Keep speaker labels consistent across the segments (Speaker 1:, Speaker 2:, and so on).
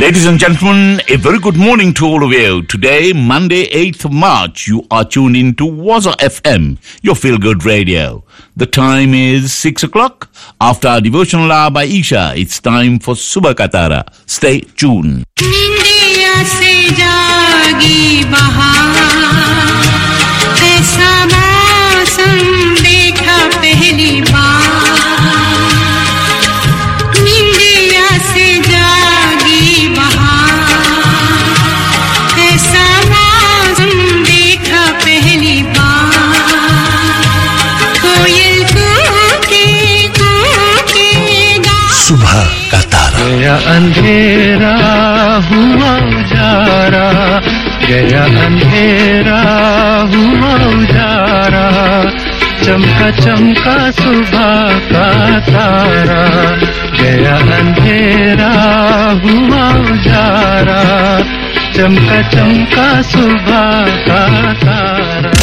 Speaker 1: Ladies and gentlemen, a very good morning to all of you. Today, Monday, 8th of March, you are tuned in to Waza FM, your feel good radio. The time is 6 o'clock. After our devotional hour by Isha, it's time for Subha Katara. Stay tuned.
Speaker 2: निंदिया से जागी बहार ऐसा मौसम देखा पहली बार निंदिया से जागी बहार ऐसा मौसम देखा पहली बार कोयल कूके कूके गा
Speaker 3: सुबह का तारा
Speaker 4: गया अंधेरा हुआ उजारा गया अंधेरा हुआ उजारा चमका चमका सुबह का तारा गया अंधेरा हुआ उजारा चमका चमका सुबह का तारा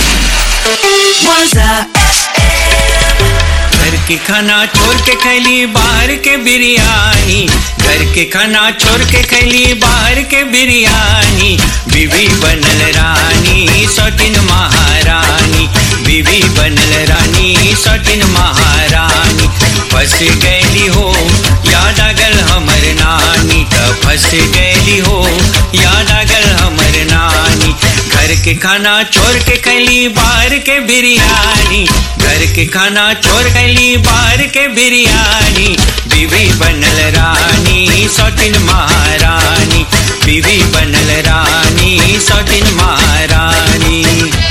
Speaker 5: घर के खाना छोड़ के खैली बाहर के बिरयानी घर के खाना छोड़ के खैली बाहर के बिरयानी बीवी बनल रानी सौटिन महारानी बीवी बनल रानी सौटिन महारानी फंस गैली हो याद आगल हमर नानी त फंस गैली हो याद आगल हमर नानी घर के खाना छोड़ के खैली बाहर के बिरयानी घर के खाना छोड़ खैली बाहर के बिरयानी बीवी बनल रानी सौटिन महारानी बीवी बनल रानी सौटिन महारानी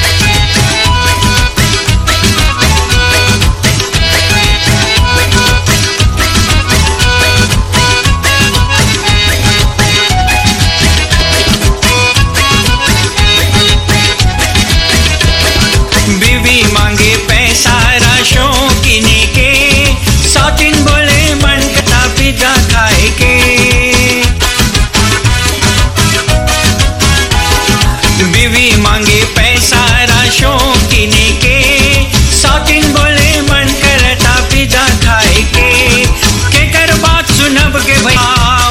Speaker 5: बीवी मांगे पैसा राशों किने के सौतिन बोले मन कटा पिज्जा खाए के बीवी मांगे पैसा राशों किने के सौतिन बोले मन करता पिज्जा खाए के के कर बात सुनब के भैया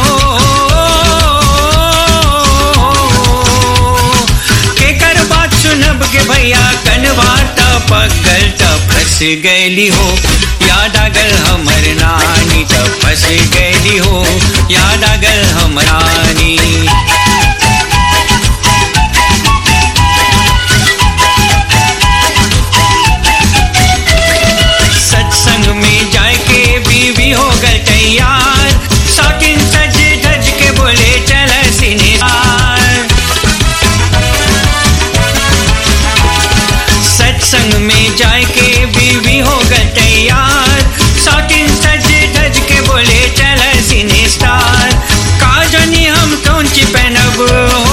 Speaker 5: के कर बात सुनब के भैया कनवा पकल त फंस गैली हो याद आगल हमर नानी त फंस गैली हो याद आगल हमर नानी सत्संग में जाए के बीवी हो गल तैयार साकिन सज धज के बोले चल सिनेमार सत्संग में जाए के बीवी हो गल तैयार साकिन सज धज के बोले चल सिने स्टार का जानी हम कौन ची पहनब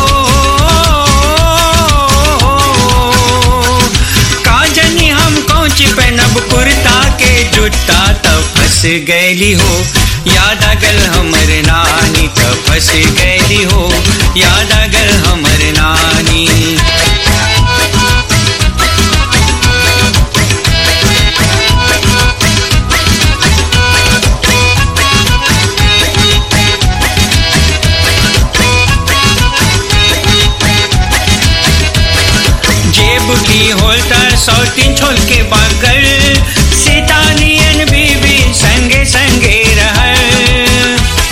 Speaker 5: का जानी हम कौन ची पहनब कुर्ता के जुटा तब फंस गैली हो याद आगल हमर नानी तब फंस गैली हो याद आगल हमर नानी जेब की होल्टर सौतीन छोल के बगल सीतानियन बीबी संगे संगे रहल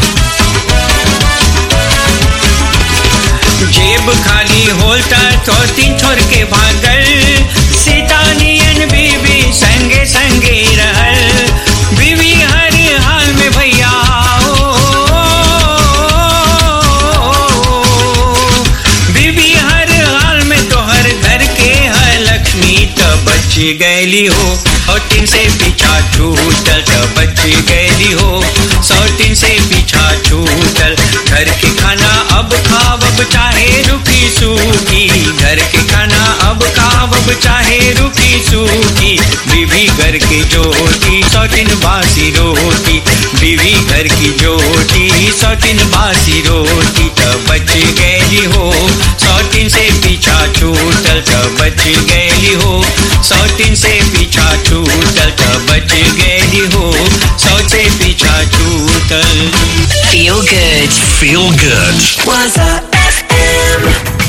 Speaker 5: जेब खाली होल्टर सौतीन छोड़ के भागल सीतानियन बीबी संगे संगे रहल बीवी हर हाल में भैया बीबी हर हाल में तोहर घर के है लक्ष्मी त बच गैली हो सौतीन से पीछा छूटल त बच गैली हो सौतीन से पीछा छूटल घर के खाना अब खाव अब चाहे रुकी सूखी घर के खाना अब खाव अब चाहे रुकी सूखी बीवी घर की जोटी सौतीन बासी रोटी बीवी घर की जोटी सौतीन बासी रोटी त बच गैली हो सौतीन से पीछा छूटल त बच गैली हो सौतीन से पीछा छूटल त बच गैली हो सौ से पीछा छूटल
Speaker 6: Feel good.
Speaker 3: Feel good.
Speaker 6: Waza FM.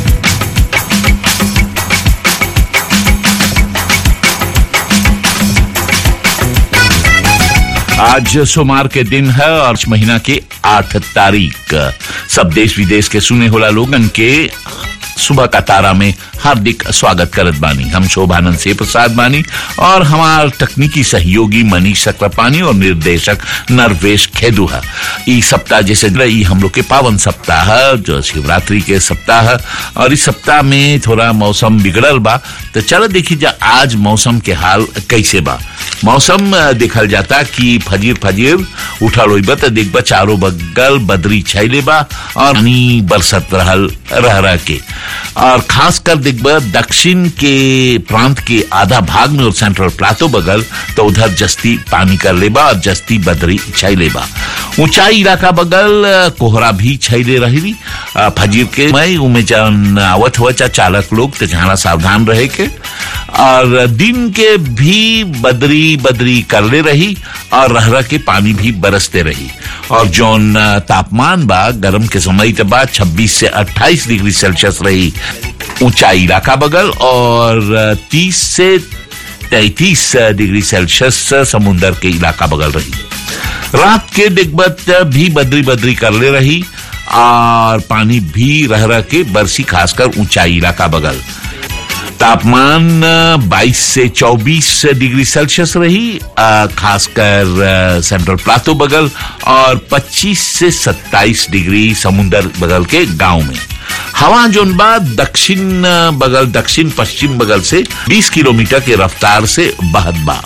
Speaker 1: आज सोमवार के दिन है और इस महीना के आठ तारीख सब देश विदेश के सुने होला लोगन के सुबह का तारा में हार्दिक स्वागत करत बानी हम शोभानंद से प्रसाद बानी और हमार तकनीकी सहयोगी मनीष चक्रपानी और निर्देशक नरवेश खेदू है ई सप्ताह जैसे ई हम लोग के पावन सप्ताह है जो शिवरात्रि के सप्ताह है और इस सप्ताह में थोड़ा मौसम बिगड़ल बा तो चलो देखी जा आज मौसम के हाल कैसे बा मौसम अ, देखल जाता कि फजीर फजीर उठल होइबा त देखबा चारों बगल बदरी छाइले बा और पानी बरसत रहल रह रह के और खास कर देखबा दक्षिण के प्रांत के आधा भाग में और सेंट्रल प्लाटो बगल तो उधर जस्ती पानी कर लेबा और जस्ती बदरी छाइले बा ऊंचाई इलाका बगल अ, कोहरा भी छाइले रही अ, फजीर के मैं उमे जन आवत हुआ चा चालक लोग तो जहाँ सावधान रहे के और दिन के भी बदरी बदरी करले रही और रह रह के पानी भी बरसते रही और जौन अ, तापमान बा गर्म के समय के बाद 26 से 28 डिग्री सेल्सियस रही ऊंचाई इलाका बगल और अ, 30 से 33 डिग्री सेल्सियस समुन्दर के इलाका बगल रही रात के दिग्बत भी बदरी बदरी कर ले रही और पानी भी रह रह के बरसी खासकर ऊंचाई इलाका बगल तापमान अ, 22 से 24 डिग्री सेल्सियस रही अ, खासकर अ, सेंट्रल प्लाटो बगल और 25 से 27 डिग्री समुन्दर बगल के गांव में हवा जोन बा दक्षिण अ, बगल दक्षिण पश्चिम बगल से 20 किलोमीटर के रफ्तार से बहत बा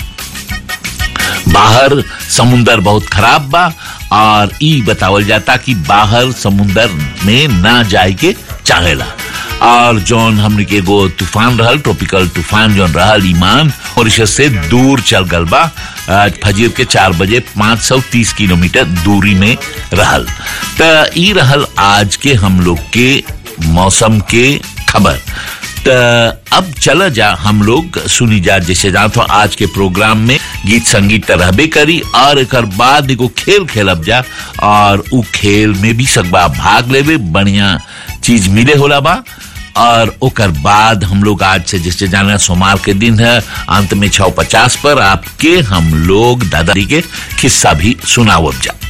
Speaker 1: बाहर समुंदर बहुत खराब बा और ई बतावल जाता कि बाहर समुंदर में ना जाए के चाहेला और जौन हमने के एगो तूफान रहल ट्रॉपिकल तूफान जौन रहल ईमान मॉरिशस से दूर चल गल बा आज फजीर के चार बजे 530 किलोमीटर दूरी में रहल त ई रहल आज के हम लोग के मौसम के खबर त अब चला जा हम लोग सुनी जा जैसे जा तो आज के प्रोग्राम में गीत संगीत त रहबे करी और एक बाद एगो खेल खेलब जा और उ खेल में भी सकबा भाग लेवे बढ़िया चीज मिले होला बा और ओकर बाद हम लोग आज से जैसे जाना सोमवार के दिन है अंत में छह पचास पर आपके हम लोग दादाजी के किस्सा भी सुनावब जा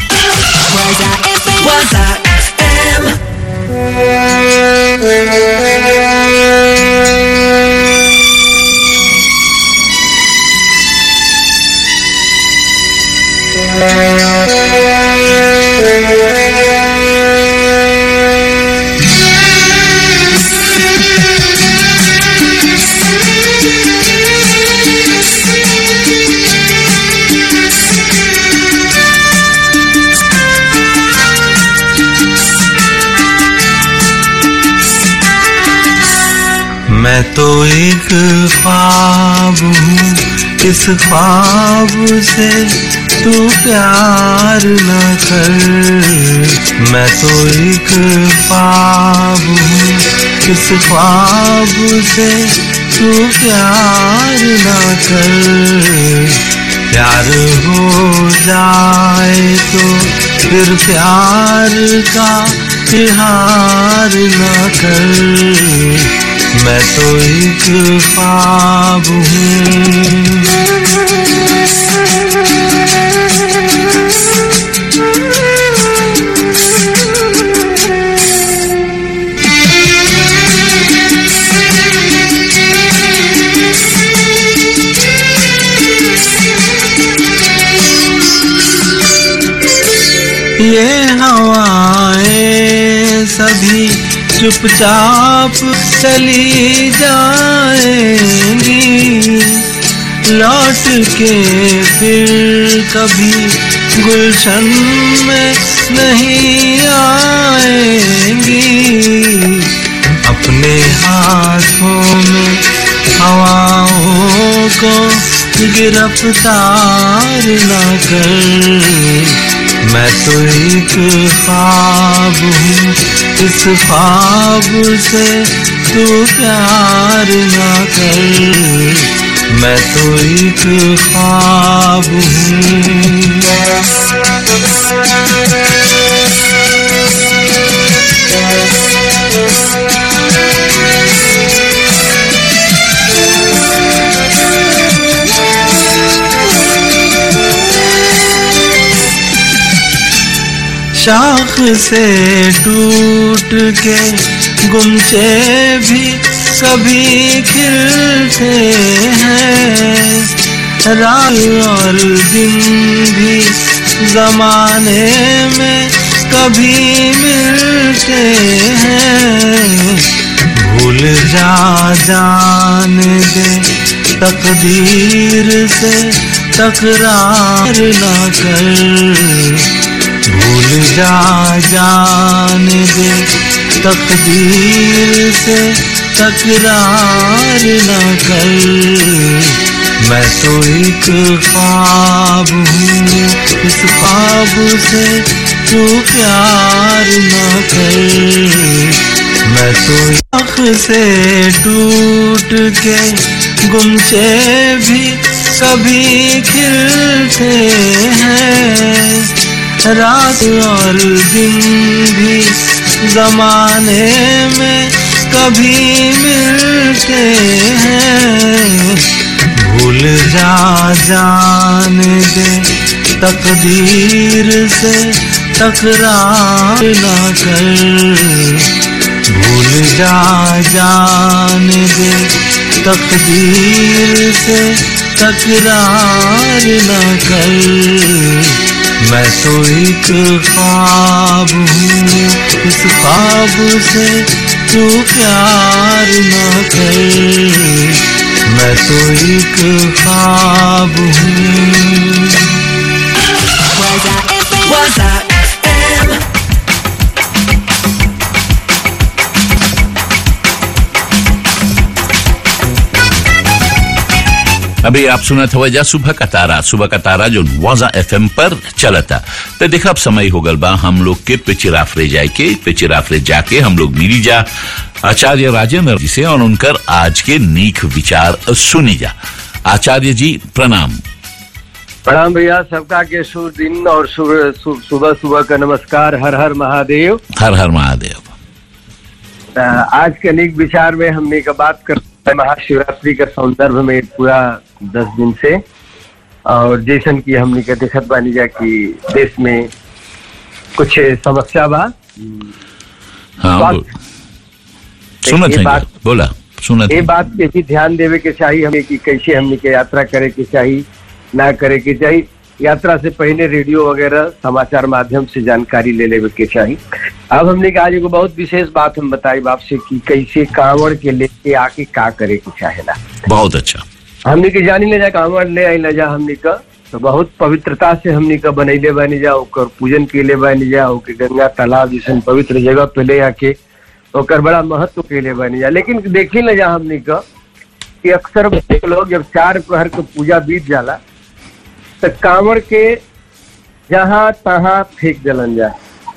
Speaker 6: Waza FM.
Speaker 4: मैं तो एक ख्वाब हूँ इस ख्वाब से तू प्यार न कर मैं तो एक ख्वाब हूँ इस ख्वाब से तू प्यार न कर प्यार हो जाए तो फिर प्यार का इहार न कर मैं तो एक ख्वाब हूँ ये हवाएं सभी चुपचाप चली जाएंगी लौट के फिर कभी गुलशन में नहीं आएंगी अपने हाथों में हवाओं को गिरफ्तार न कर मैं तो एक ख्वाब हूँ इस ख्वाब से तू प्यार न कर मैं तो एक ख्वाब हूँ शाख से टूट के गुमचे भी कभी खिलते हैं रात और दिन भी जमाने में कभी मिलते हैं भूल जा जाने दे तकदीर से तकरार ना कर भूल जा जाने दे तकदीर से तकरार न कर मैं तो एक ख्वाब हूँ इस ख्वाब से तू प्यार न कर मैं तो आँख से टूट के गुमचे भी कभी खिलते हैं रात और दिन भी जमाने में कभी मिलते हैं भूल जा जाने दे तकदीर से तकरार ना कर भूल जा जाने दे तकदीर से तकरार न कर मैं तो एक ख्वाब हूँ इस ख्वाब से तू प्यार न कर मैं तो एक ख्वाब हूँ
Speaker 6: Waza FM.
Speaker 1: अभी आप सुना था वजह सुबह का तारा सुबह का तारा जो वाजा एफ पर चला था तो देखा अब समय हो गल बा हम लोग के पिचिराफरे जाए के पिचिराफरे जाके हम लोग मिली जा आचार्य राजेंद्र जी से और उनकर आज के नीक विचार सुनी जा आचार्य जी प्रणाम
Speaker 7: प्रणाम भैया सबका के शुभ दिन और सुबह सु- सुबह सुबह का नमस्कार हर हर महादेव
Speaker 1: हर हर महादेव
Speaker 7: अ, आज के अनेक विचार में हमने का बात कर महाशिवरात्रि के संदर्भ में पूरा दस दिन से और जैसन की हमने के देखत बानी जा कि देश में कुछ समस्या बा
Speaker 1: हाँ
Speaker 7: बात-
Speaker 1: बोल सुनत
Speaker 7: ये
Speaker 1: है
Speaker 7: बात-
Speaker 1: बोला सुनत
Speaker 7: ये
Speaker 1: है
Speaker 7: बात पे भी ध्यान देवे के चाहिए हमें कि कैसे हमने के यात्रा करे के चाहिए ना करे के चाहिए यात्रा से पहले रेडियो वगैरह समाचार माध्यम से जानकारी ले लेवे के चाहिए अब हमने कहा आज एगो बहुत विशेष बात हम बताई बाप से कि कैसे कांवड़ के लेके आके का करे के चाहेला
Speaker 1: बहुत अच्छा
Speaker 7: हमने के जानी ले जा कांवड़ ले आई ले जा हमने का तो बहुत पवित्रता से हमने का बनैले बानी जा ओकर पूजन के ले बानी जा ओके गंगा तालाब जैसे पवित्र जगह पे ले आके ओकर बड़ा महत्व के ले बानी जा लेकिन देखी ले जा हमने का कि अक्सर लोग जब चार प्रहर के पूजा बीत जाला तो कांवड़ के जहाँ तहाँ फेंक जलन जा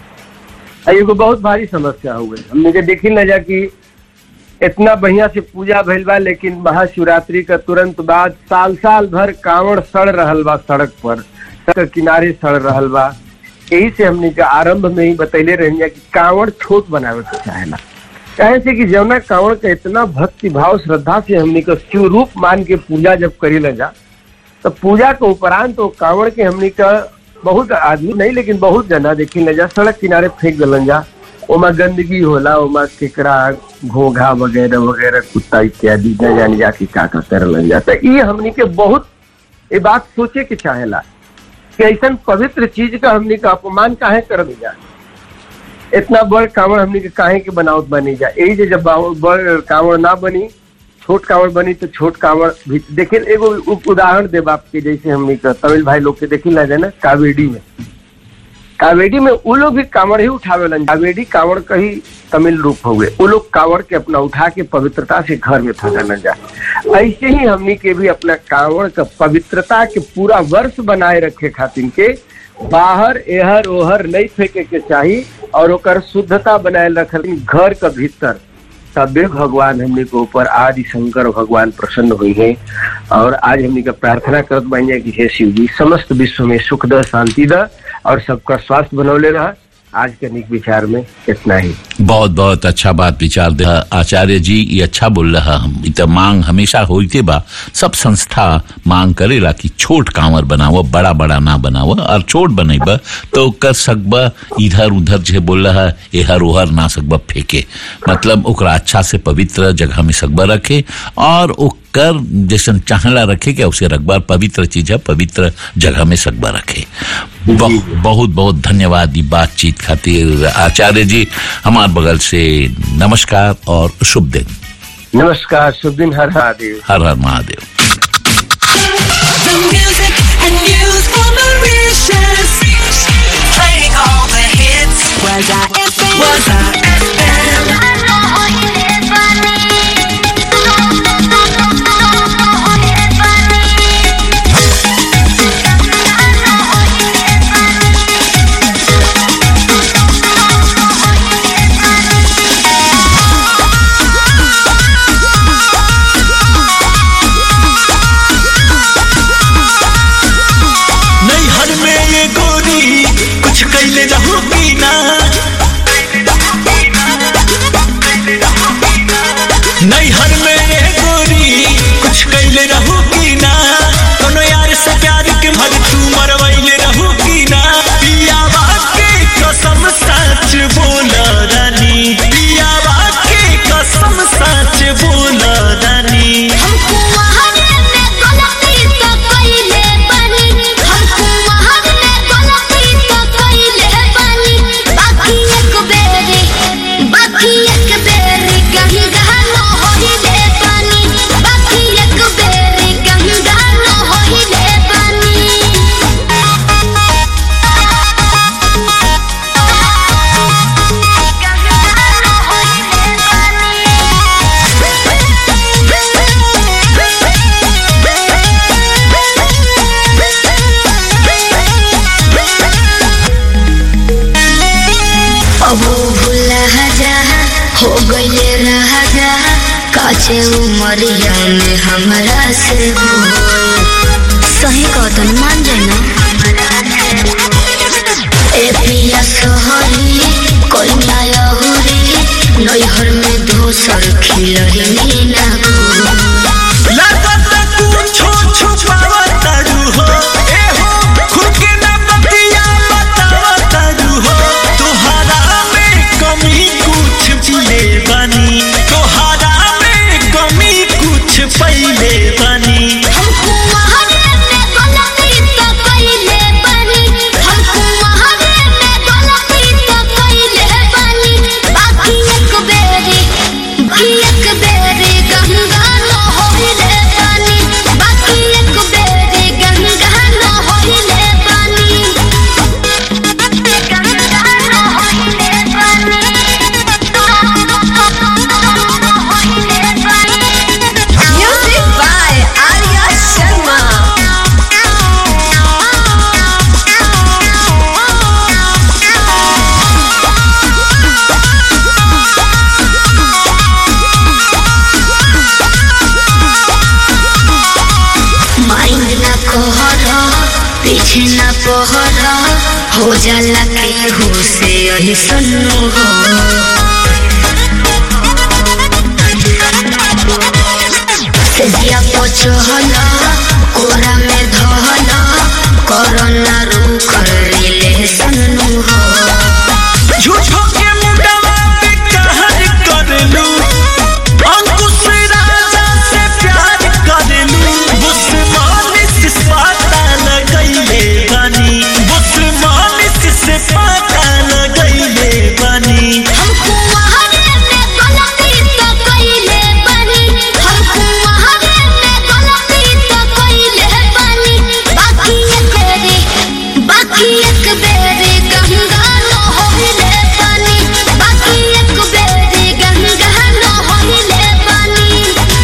Speaker 7: आ एगो बहुत भारी समस्या हो गई हमने के देखी न जा कि इतना बढ़िया से पूजा भइल बा लेकिन महाशिवरात्रि का तुरंत बाद साल साल भर कांवड़ सड़ रहल बा सड़क पर सड़क के किनारे सड़ रहल बा यही से हमने के आरंभ में ही बतैले रही कि कांवड़ छोट बनावे के चाहेला कहे से कि जौना कांवड़ का इतना भक्ति भाव श्रद्धा से हमने का शिव रूप मान के पूजा जब करी ल जा तो पूजा के उपरांत तो कांवड़ के हमने का बहुत आदमी नहीं लेकिन बहुत जना देखी न जा सड़क किनारे फेंक दलन जा ओमा गंदगी होला ओमा केकड़ा घोघा वगैरह वगैरह कुत्ता इत्यादि न जाने जाके का का करलन जाता ये हमनी के बहुत ये बात सोचे के चाहेला कि ऐसा पवित्र चीज का हमनी का अपमान काहे कर दिया इतना बड़ कांवड़ हमनी के काहे के बनावत बनी जा यही जे जब बाव- बड़ कांवड़ ना बनी छोट कांवड़ बनी तो छोट कांवड़ भी देखिए एगो उ- उदाहरण देब आपके जैसे हमनी का तमिल भाई लोग के देखी ला जाए ना कावेडी में कावेडी में वो लोग भी कांवड़ ही उठावेलन कावेडी कांवड़ का ही तमिल रूप हो गए वो लोग कांवड़ के अपना उठा के पवित्रता से घर में फंसाना जा ऐसे ही हमनी के भी अपना कांवड़ का पवित्रता के पूरा वर्ष बनाए रखे खातिर के बाहर एहर ओहर नहीं फेंके के चाहिए और ओकर शुद्धता बनाए रखल घर का भीतर तबे भगवान हमने के ऊपर आदि शंकर भगवान प्रसन्न हुई है और आज हमने का प्रार्थना करत बानी कि हे शिव जी समस्त विश्व में सुख द शांति द और सबका स्वास्थ्य बनौले रहा आज के निक विचार में इतना ही
Speaker 1: बहुत बहुत अच्छा बात विचार दे आचार्य जी ये अच्छा बोल रहा हम इत मांग हमेशा होते बा सब संस्था मांग करेला कि छोट कांवर बनाओ बड़ा बड़ा ना बनाओ और छोट बनेबा तो कर सकबा इधर उधर जे बोल रहा एहर ओहर ना सकबा फेंके मतलब ओकरा अच्छा से पवित्र जगह में सकबा रखे और ओकर जैसन चाहला रखे के उसे रखबार पवित्र चीज है पवित्र जगह में सकबा रखे बहु- बहुत बहुत धन्यवाद ई बातचीत खातिर आचार्य जी हमार बगल से नमस्कार और शुभ दिन
Speaker 7: नमस्कार शुभ दिन हर महादेव
Speaker 1: हर हर Mahadev
Speaker 6: The music and news for Mauritius. Playing all the hits. Was I FM? Was I FM?
Speaker 4: नैहर में ये गोरी कुछ कैले रहू की ना नैहर में ये गोरी कुछ कैले रहू की ना कोनो यार से प्यार के मर तू मरवैले रहू की ना पियावा के कसम सच बोला रानी पियावा के कसम सच बोला रानी
Speaker 8: हमको वहाने में गलती तो कइले बानी हमको वहाने में गलती तो कइले बानी बाकी एक बेरी बाकी एक बेरी कहीं गानो होइले बानी बाकी एक बेरी कहीं गानो होइले अब वो भूला जा हो गईले रहा जा काचे उमरिया में हमरा से हो सही कहतन मान जाए ना ए पिया सोहरी कोई ना यहुरी नैहर में दोसर खिलही ना को
Speaker 4: लागत कुछो छुपावतारू हो ए हो खुद के ना बतिया बतावतारू हो तोहरा में कमी कुछ पीले बानी तोहरा में कमी कुछ पहिले बानी
Speaker 8: हमको वहाने में गलती तो कइले बानी हमको वहाने में गलती तो कइले बानी बाकी एक बेरी बाकी एक बेरी गंगा न होइले बानी बाकी एक बेरी गंगा न होइले बानी गंगा न होइले बानी
Speaker 6: Music by Arya Sharma.
Speaker 8: Mind ना कहर पीछे ना पहर हो जाला के हो से यही सन्नु हो सेजिया पचहल कोरा में धहल कोरोना रू कर ले सन्नु हो
Speaker 4: झूठो के मुंडवा पे कहर करलू अंकुश राजा से प्यार करलू बुस्मानिस से पता लगैले बानी बुस्मानिस से पता लगैले बानी
Speaker 8: हमको वहाने में गलती तो कइले बानी हमको वहाने में गलती तो कइले बानी बाकी एक बेरी बाकी एक बेरी गंगा न होइले बानी बाकी एक बेरी गंगा न होइले बानी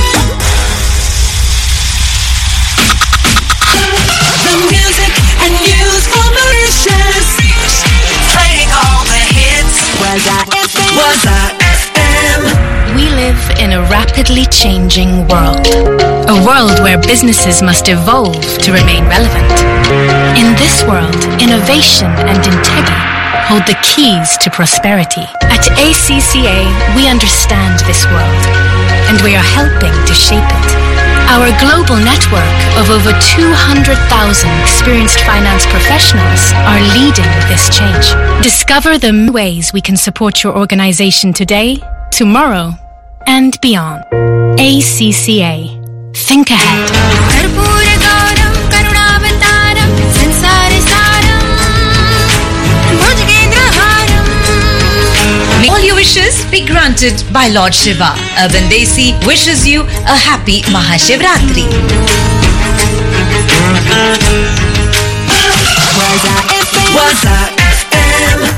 Speaker 6: The music and news for Mauritius. Playing all the hits. Was I FM? Was I FM?
Speaker 9: We live in a rapidly changing world. A world where businesses must evolve to remain relevant. In this world, innovation and integrity hold the keys to prosperity. At ACCA, we understand this world and we are helping to shape it. Our global network of over 200,000 experienced finance professionals are leading this change. Discover the m- ways we can support your organization today, tomorrow, and beyond. ACCA. Think ahead.
Speaker 2: कर्पूरगौरं करुणावतारं संसारसारं भुजगेन्द्रहारम्
Speaker 10: May all your wishes be granted by Lord Shiva. Urban Desi wishes you a happy Mahashivratri.
Speaker 6: Waza FM.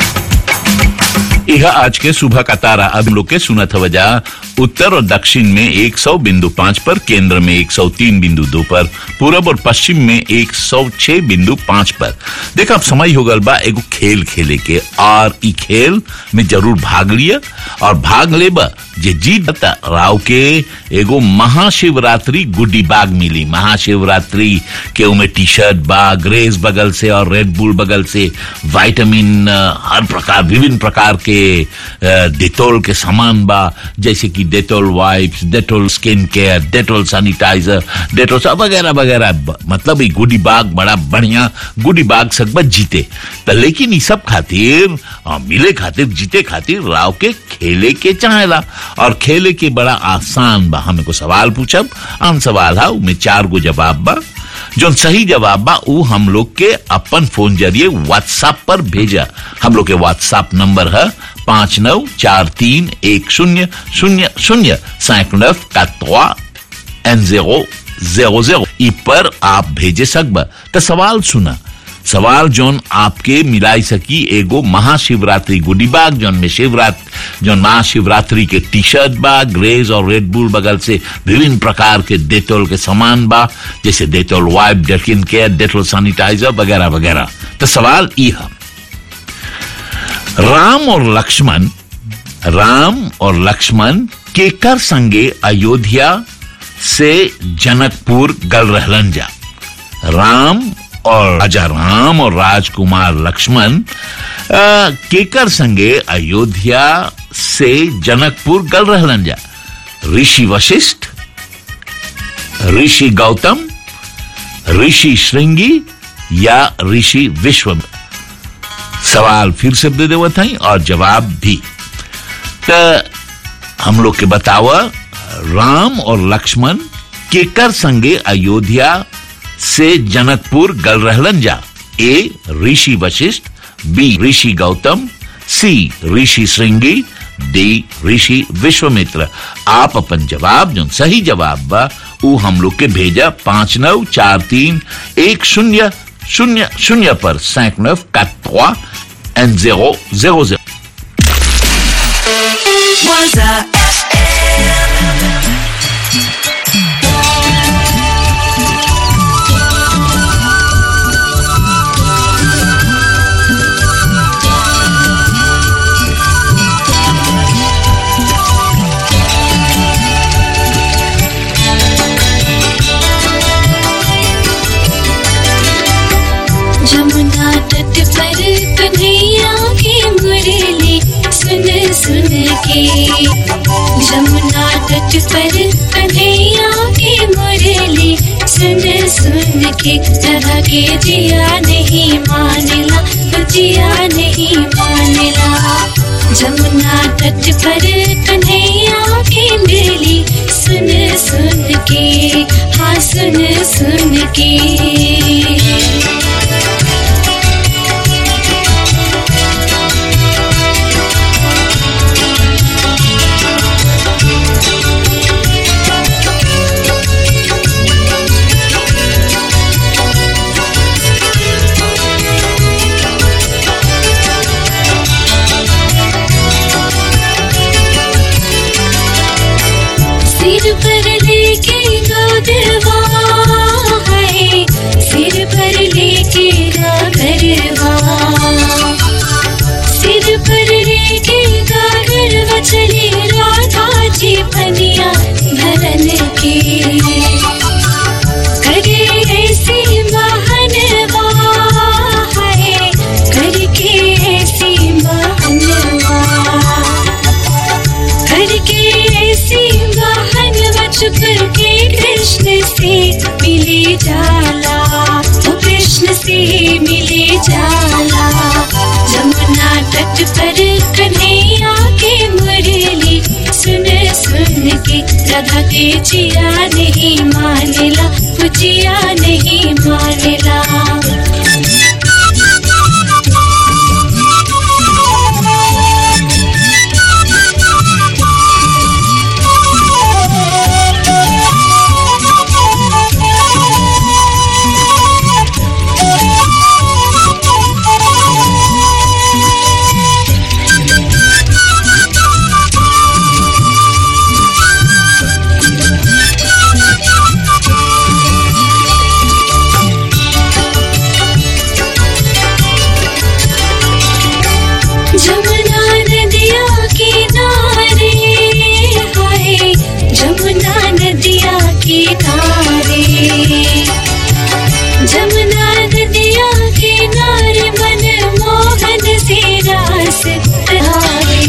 Speaker 1: यह आज के सुबह का तारा अब हम लोग के सुनत वजह उत्तर और दक्षिण में 100 बिंदु पाँच पर केंद्र में 103 बिंदु दो पर पूरब और पश्चिम में 106 बिंदु पाँच पर देखा अब समय हो गल बा एगो खेल खेले के और ई खेल में जरूर भाग लिया और भाग लेबा जे जीत बता राव के एगो महाशिवरात्रि गुड्डी बाग मिली महाशिवरात्रि के उमे टी शर्ट बा ग्रेस बगल से और रेड बुल बगल से विटामिन अ, हर प्रकार विभिन्न प्रकार के अ, डेटोल के सामान बा जैसे कि Dettol wipes Dettol skin care Dettol sanitiser Dettol सब वगैरह वगैरह ब- मतलब ई गुडी बाग बड़ा बढ़िया गुडी बाग सकबत जीते त लेकिन ई सब खातिर अ, मिले खातिर जीते खातिर राव के खेले के चाहेला और खेले के बड़ा आसान बा हमें को सवाल पूछब आम सवाल है उमें चार गो जवाब बा जो सही जवाब बा ऊ हम लोग के अपन फोन जरिए व्हाट्सएप पर भेजा हम लोग के व्हाट्सएप नंबर है पांच नौ चार तीन एक शून्य शून्य शून्य सैकड़फ का एन जेरो जेरो जेरो ई पर आप भेजे सकब तो सवाल सुना सवाल जोन आपके मिलाई सकी एगो महाशिवरात्रि गुडी बाग जोन में शिवरात जोन महाशिवरात्रि के टी शर्ट बा ग्रेज और रेड बुल बगल से विभिन्न प्रकार के डेटोल के सामान बा जैसे डेटोल वाइप डेटकिन केयर डेटोल सैनिटाइजर वगैरह वगैरह तो सवाल ई है राम और लक्ष्मण राम और लक्ष्मण केकर संगे अयोध्या से जनकपुर गल रहलन जा राम और राजा राम और राजकुमार लक्ष्मण अ, केकर संगे अयोध्या से जनकपुर गल रहलन जा ऋषि वशिष्ठ ऋषि गौतम ऋषि श्रृंगी या ऋषि विश्व सवाल फिर से दे देवत हई और जवाब भी तो हम लोग के बतावा राम और लक्ष्मण केकर संगे अयोध्या से जनकपुर गल रहलन जा A Rishi Vashishtha B Rishi Gautam C Rishi Shringi D Rishi Vishwamitra आप अपन जवाब जो सही जवाब बा ऊ हम लोग के भेजा पांच नौ चार तीन एक शून्य शून्य शून्य पर सैकड़ो का N zero zero zero
Speaker 6: Waza
Speaker 8: Jamuna तट पर कन्हैया की मुरली सुन सुन के जमुना तट पर कन्हैया की मुरली सुन सुन के जरा के जिया नहीं मानला जिया नहीं मानला जमुना तट पर कन्हैया की मुरली सुन सुन के हाँ सुन सुन के सिर पर लेके गोदवा है सिर पर
Speaker 11: छुप के कृष्ण से मिले जाला वो कृष्ण से मिले जाला जमुना तट पर कन्हैया के मुरली सुन सुन के राधा के जिया नहीं मानेला वो जिया नहीं मानेला जमुना नदिया किनारे हाय जमुना नदिया किनारे जमुना नदिया किनारे मन मोहन से रास हारे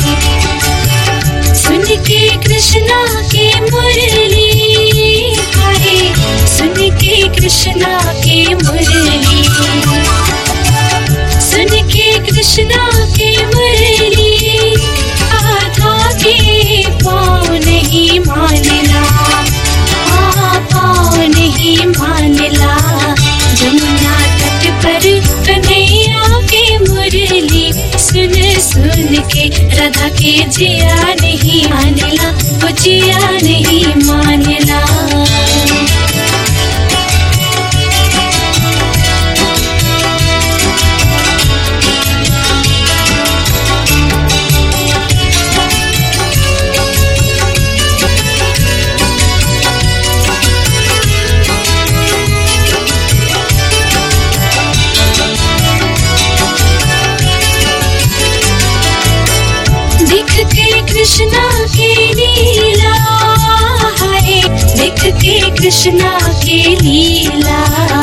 Speaker 11: सुन के कृष्णा के मुरली हाय सुन के कृष्णा के मुरली सुन के कृष्णा के मुरली आधा के पाँव नहीं मानला हाँ पाँव नहीं मानला जमुना तट पर कन्हैया के मुरली सुन सुन के राधा के जिया नहीं मानला वो जिया नहीं मानला दिख के कृष्णा के लीला है दिख के कृष्णा के लीला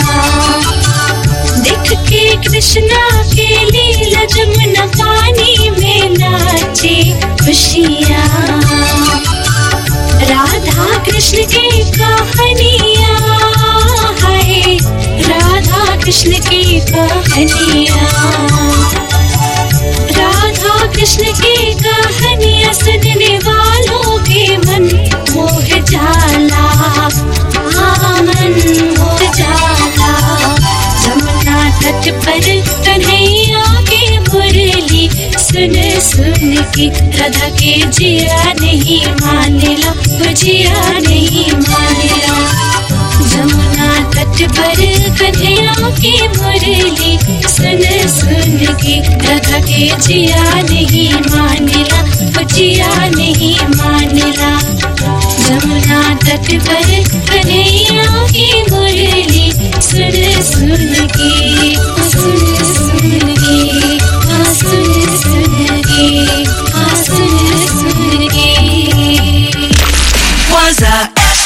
Speaker 11: दिख के कृष्णा के लीला जमुना पानी में नाचे खुशियाँ राधा कृष्ण के कहानियाँ है राधा कृष्ण की कहानियाँ राधा कृष्ण की कहानियाँ सुनने वालों के मन मोह जाला हाँ मन मोह जाला जमुना तट पर कन्हैया के मुरली सुन सुन के राधा के जिया नहीं मानेला वो जिया नहीं मानेला जमुना तट पर कन्हैया की मुरली सुन सुन के राधा के जिया नहीं मानेला वो जिया नहीं मानेला जमुना तट पर कन्हैया की मुरली सुन सुन के सुन सुन के हाँ सुन सुन के हाँ सुन सुन के
Speaker 6: Waza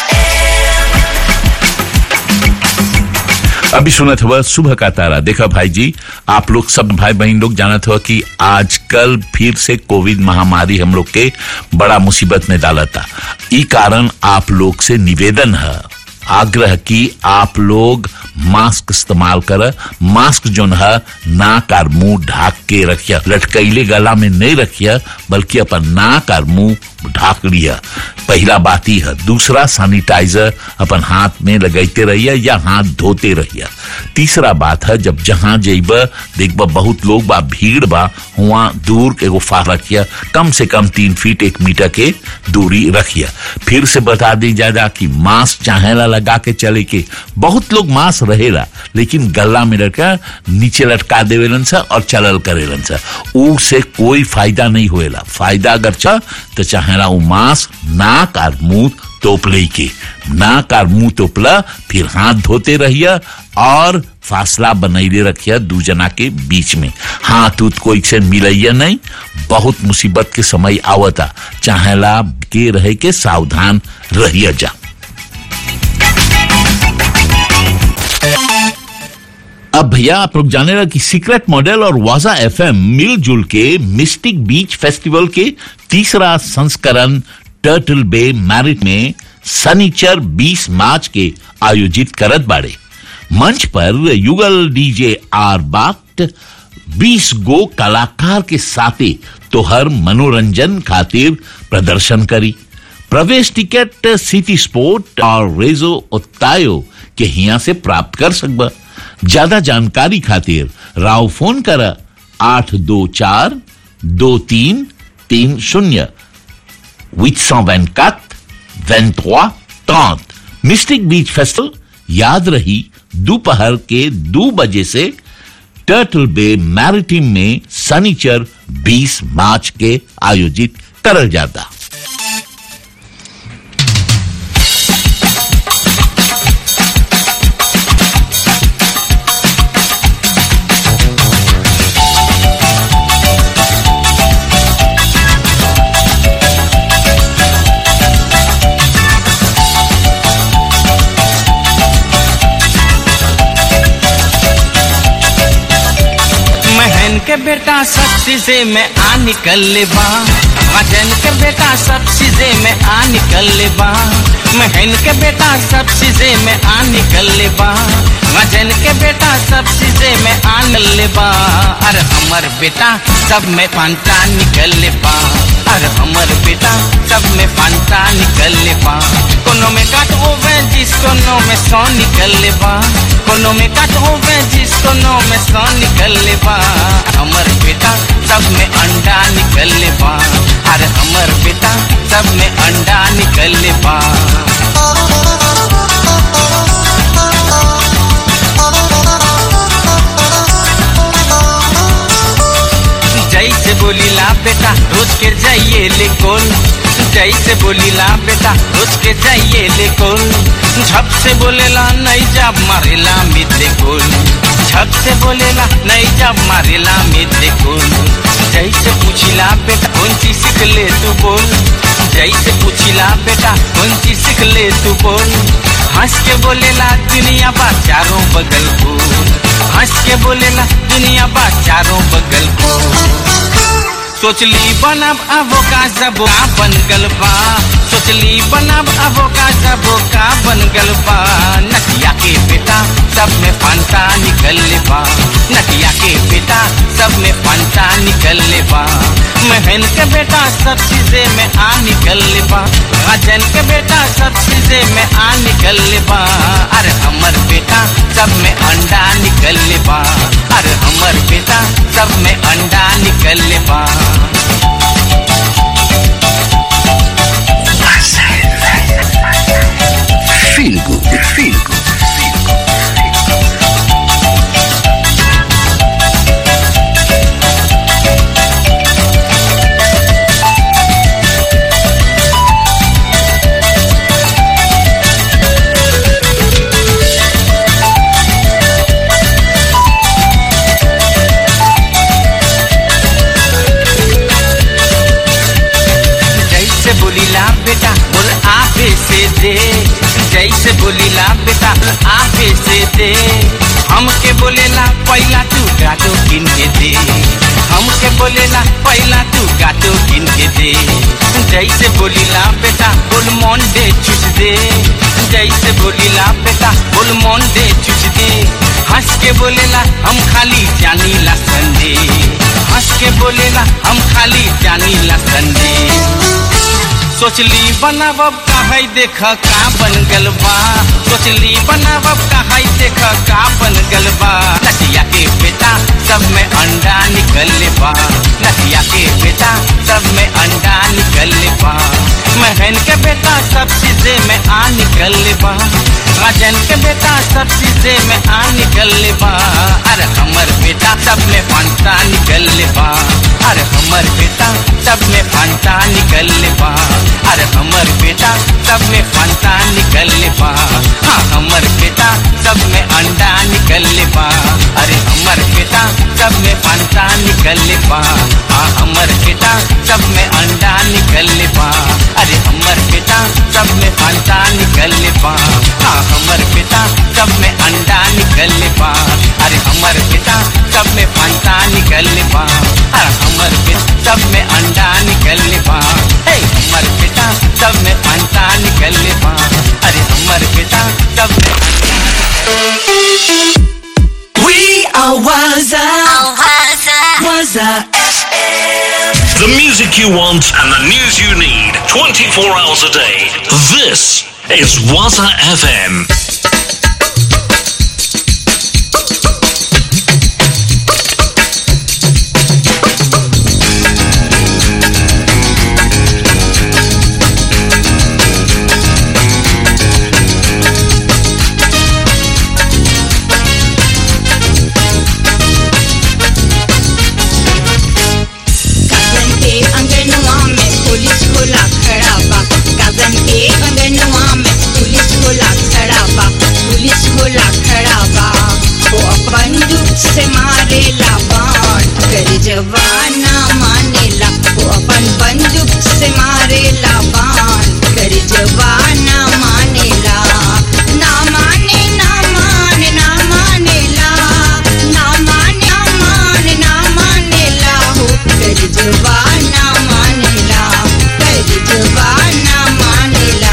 Speaker 1: अभी सुना था सुबह का तारा देखा भाई जी आप लोग सब भाई बहन लोग जाना था कि आजकल फिर से कोविड महामारी हम लोग के बड़ा मुसीबत में डाला था ई कारण आप लोग से निवेदन है आग्रह की आप लोग मास्क इस्तेमाल कर मास्क जो है नाक और मुंह ढाक के रखिया लटकैले गला में नहीं रखिया बल्कि अपन नाक और मुंह ढाक लिया पहला बात ही है दूसरा सैनिटाइजर अपन हाथ में लगाते रहिए या हाथ धोते रहिए तीसरा बात है जब जहां जेब देखब बहुत लोग बा भीड़ बा हुआ दूर एगो फाह रखिया कम से कम तीन फीट एक मीटर के दूरी रखिया फिर से बता दी जाएगा कि मास्क चाहेला लगा के चले के बहुत लोग मास्क रहेला लेकिन गला में लटका नीचे लटका देवेलन सा और चलल करेलन सा ऊ से कोई फायदा नहीं होएला फायदा अगर छ तो चाहेला ऊ मास्क नाक और मुंह तोप ले के नाक और मुंह तोपला फिर हाथ धोते रहिए और फासला बनैले रखिए दू जना के बीच में हाथ उत कोई से मिलैया नहीं बहुत मुसीबत के समय आवता चाहेला के रहे के सावधान रहिए जा अब भैया आप लोग जाने लगे कि सीक्रेट मॉडल और वाजा एफएम मिलजुल के मिस्टिक बीच फेस्टिवल के तीसरा संस्करण टर्टल बे मैरिट में सनीचर 20 मार्च के आयोजित करत बाड़े मंच पर युगल डीजे आर बाट 20 गो कलाकार के साथे तोहर मनोरंजन खातिर प्रदर्शन करी प्रवेश टिकट सिटी स्पोर्ट और रेजो उत्तायो के हिया से प्राप्त कर सकबा ज्यादा जानकारी खातिर राव फोन कर आठ दो चार दो तीन तीन शून्य 824 23 30 मिस्टिक बीच फेस्टिवल याद रही दोपहर के दो बजे से टर्टल बे मैरिटिम में सनीचर 20 मार्च के आयोजित करल जाता
Speaker 5: महन के बेटा सब चीजें में आ निकल ले बा वजन के बेटा सब चीजें में आ निकल ले बा महन के बेटा सब चीजें में आ निकल ले बा वजन के बेटा सब चीजें में आ निकल ले बा अरे हमर बेटा सब में पांता निकल ले बा अरे हमर बेटा सब में पांता निकल ले बा कोनो में काट होवे जिस कोनो में सौ निकल ले बा कोनो में काट होवे जिस कोनो में सौ निकल ले बा हमर बेटा सब में अंडा निकल ले बा अरे हमर बेटा सब में अंडा निकल ले बा जैसे बोलीला बेटा रोज के जाइए ले कोल जैसे बोलीला बेटा रोज के जाइए ले कोल झप से बोलेला नहीं जब मारेला मित्र कोल झप से बोलेला नहीं जब मारेला मित्र कोल जैसे पूछिला बेटा कौन चीज सीख ले तू बोल जैसे पूछिला बेटा कौन चीज सीख ले तू बोल हंस के बोलेला दुनिया बा चारों बगल को हंस के बोलेला दुनिया बा चारों बगल को सोचली बनब अबो का सबो का बन गल बा सोचली बनब अबो का सबो का बन गल बा नटिया के बेटा सब में फंता निकल ले बा नटिया के बेटा सब में फंता निकल ले बा महन के बेटा सब चीजें में आ निकल ले बा अजन के बेटा सब चीजें में आ निकल ले बा अरे हमर बेटा सब में अंडा निकल ले बा अरे हमर बेटा सब में अंडा निकल ले बा
Speaker 3: Feel good, feel good.
Speaker 5: जैसे बोलीला बेटा बोल आफे से दे जैसे बोलीला बेटा बोल आफे से दे हमके बोलेला पहला तू गाटो किन के दे हमके बोलेला पहला तू गाटो किन के दे जैसे बोलीला बेटा बोल मोन दे चुच दे जैसे बोलीला बेटा बोल मोन दे चुच दे हंस के बोलेला हम खाली जानी ला संदे हंस के बोलेला हम खाली जानी ला संदे सोचली बनावब काहे देख का बन गल बा सोचली बनावब काहे देख का बन गल बा नटिया के बेटा सब में अंडा निकल ले बा नटिया के बेटा सब में अंडा निकल ले बा महन के बेटा सब चीजें में आ निकल ले बा राजन के बेटा सब चीजें में आ निकल ले बा अरे हमर बेटा सब में फंटा निकल ले बा अरे हमर बेटा सब में फंटा निकल ले बा अरे हमर बेटा सब में फंटा निकल ले बा हाँ हमर बेटा सब में अंडा निकल ले बा अरे हमर बेटा सब में फंटा निकल ले बा हाँ हमर बेटा सब में अंडा निकल ले बा अरे हमर बेटा सब में फंटा निकल ले बा हाँ हमर बेटा सब में अंडा निकल ले बा अरे हमर बेटा सब में फंटा निकल ले बा अरे हमर बेटा सब में अंडा निकल ले बा हे हमर बेटा सब में फंटा निकल ले बा
Speaker 12: music you want and the news you need 24 hours a day. This is Waza FM.
Speaker 13: गाजन के अंगनवा में पुलिस खोला खड़ा बा गाजन के अंगनवा में पुलिस खोला खड़ा बा पुलिस खोला खड़ा बा वो अपन दुख से मारेला बाण कर जवाना मानेला वो अपन बंदूक से मारेला बाण कर जवाना मानेला ना माने ना माने ना मानेला ना माने ना माने ना मानेला हो कर जवाना मानेला कर जवाना मानेला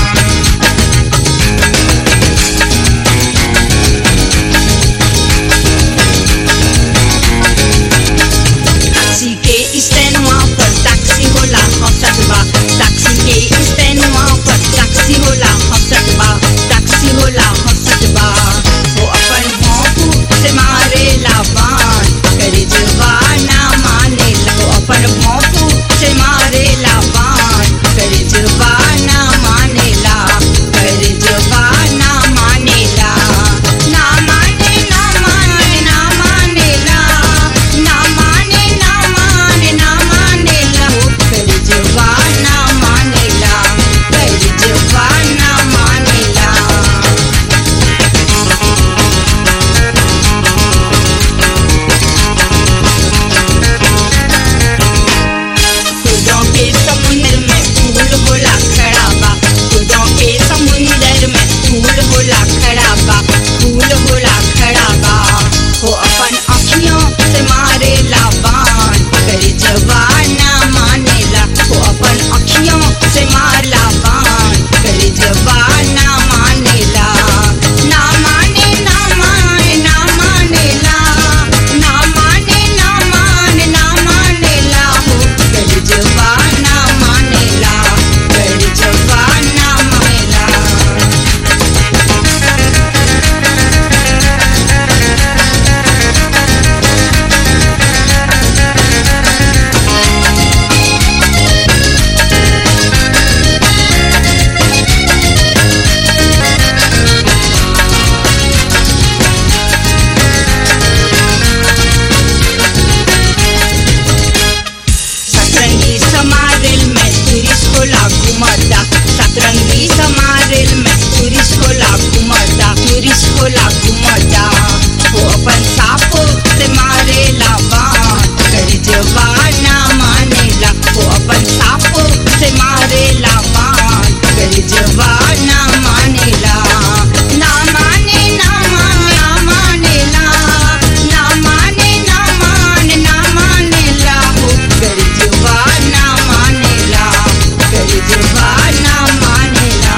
Speaker 13: टैक्सी के स्टैंडवा पर टैक्सी होला हंसत बा टैक्सी के स्टैंडवा पर टैक्सी होला हंसत बा टैक्सी होला हंसत बा वो अपन भौंकू से मारेला बाण करे जवाना मानेला वो अपन भौंकू से मारेला बाण करे जवाना मानेला करे जवाना मानेला ना माने ना माने ना मानेला ना माने ना माने ना मानेला वो कर जवाना मानेला कर जवाना मानेला खुदों के समुंदर में फूल होला खड़ा बा खुदों के समुंदर में फूल होला खड़ा बा फूल होला खड़ा बा वो अपन अखियों से मारेला बाण कर जवाना मानेला वो अपन अखियों से मारला बाण कर जवाना मानेला ना माने ना माने ना मानेला ना माने ना माने ना मानेला हो कर जवाना मानेला कर जवाना मानेला सतरंगी समारिल में टूरिस्ट होला घुमता सतरंगी समारिल में टूरिस्ट होला घुमता टूरिस्ट होला घुमता वो अपन सापो से मारेला बाण कर जवाना मानेला वो अपन सापो से मारेला बाण कर जवाना मानेला ना माने ना माने ना मानेला ना माने ना माने ना मानेला हो कर जवाना मानेला कर जवाना मानेला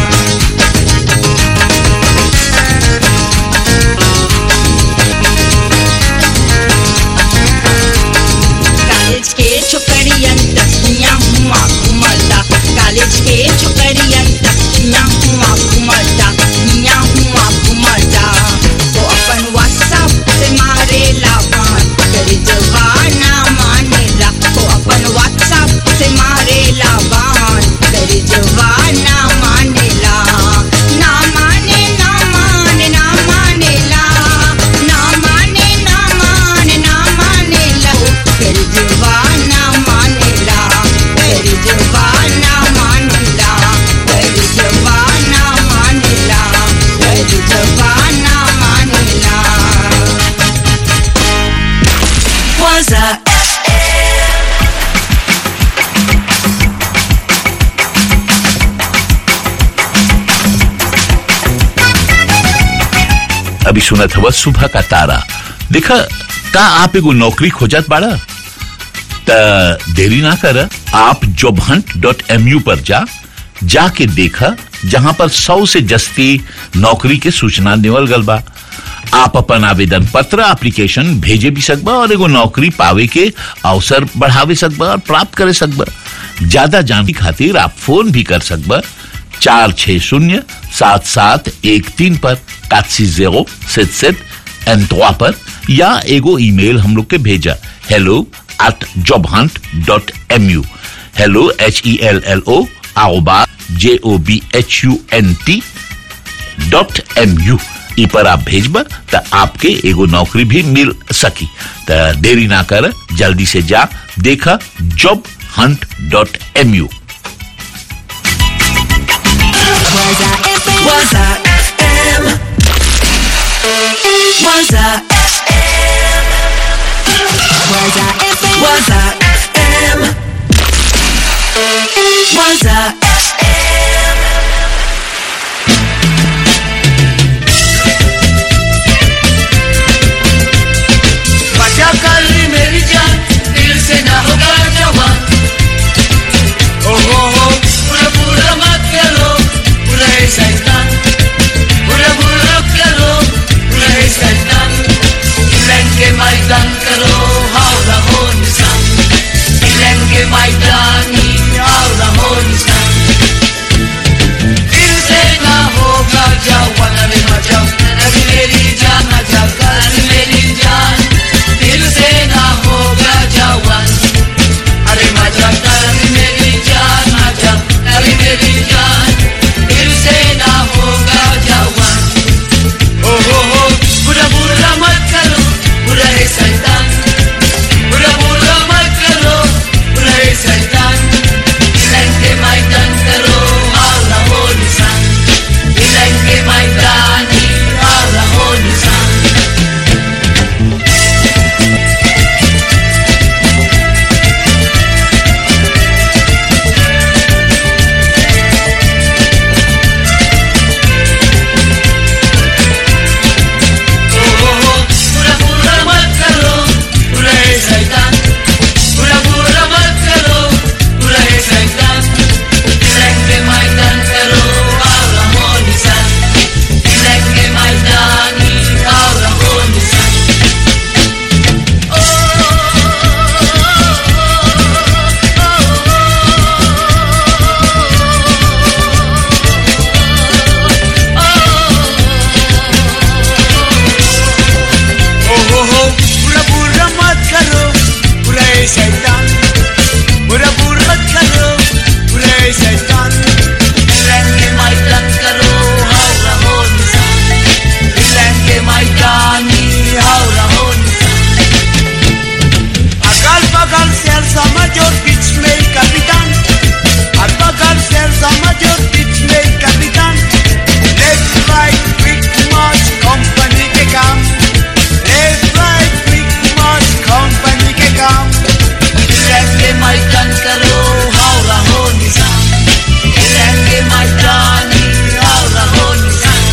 Speaker 13: कॉलेज के छोकरियन तकिया हुआ घुमता कॉलेज के छोकरियन तकिया हुआ घुमता मिया हुआ घुमता वो अपन व्हाट्सएप से मारेला बाण कर जवाना मानेला वो अपन व्हाट्सएप से मारेला बाण कर जवाना मानेला ना माने ना माने ना मानेला ना माने ना माने ना मानेला कर जवाना मानेला कर जवाना मानेला कर जवाना मानेला कर जवाना मानेला
Speaker 6: Waza
Speaker 1: अभी सुना था वह सुबह का तारा देखा का आप एगो नौकरी खोजत बाड़ा त देरी ना कर आप job hunt dot M U पर जा जाके देखा जहां पर सौ से जस्ती नौकरी के सूचना देवल गल बा आप अपन आवेदन पत्र एप्लीकेशन भेजे भी सकबा और एगो नौकरी पावे के अवसर बढ़ावे सकबा और प्राप्त करे सकबा ज्यादा जानकारी खातिर आप फोन भी कर सकबा चार छह शून्य सात सात एक तीन पर कासी जेरो सेट सेट एन पर या एगो ईमेल हम लोग के भेजा hello at job hunt dot M U hello H E L L O आओबा J O B H U N T dot M U E पर आप भेजबा त आपके एगो नौकरी भी मिल सकी त देरी ना कर जल्दी से जा देखा job hunt dot M U
Speaker 6: Was I FM? Was I FM? Was I FM? Was I FM? Was I FM?
Speaker 4: बचा कर मेरी जान दिल से ना होगा जवान ओ हो हो पूरा पूरा मत करो पूरा है शैतान पूरा पूरा करो पूरा है शैतान इंग्लैंड के मैदान करो हाउ रहो निशान इंग्लैंड के मैदान ही हाउ रहो निशान दिल से ना होगा जवान अरे मजा अरे मेरी जान मजा कर मेरी जान दिल से ना होगा जवान अरे मजा कर मेरी जान मजा अरे मेरी जान दिल से ना होगा जवान ओ हो हो बुरा बुरा मत करो बुरा है शैतान बुरा बुरा मत करो बुरा है शैतान इंग्लैंड के मैदान करो हाल रहो निशान इंग्लैंड के मैदान ही हाल रहो निशान पूरा पूरा मत करो पूरा है शैतान पूरा पूरा मत करो पूरा है शैतान इंग्लैंड के मैदान करो आओ रहो निशान इंग्लैंड के मैदान ही आओ रहो निशान ओ हो हो पूरा पूरा मत करो पूरा है शैतान पूरा पूरा मत करो पूरा है शैतान इंग्लैंड के मैदान करो हाउ रहो निशान इंग्लैंड के मैदान ही हाउ रहो निशान अकाल बगल से समझ और बीच में कपितान हर बगल से समझ और बीच में कपितान left right quick march company के काम left right quick march company के काम इंग्लैंड के मैदान करो हाउ रहो निशान इंग्लैंड के मैदान ही हाउ रहो निशान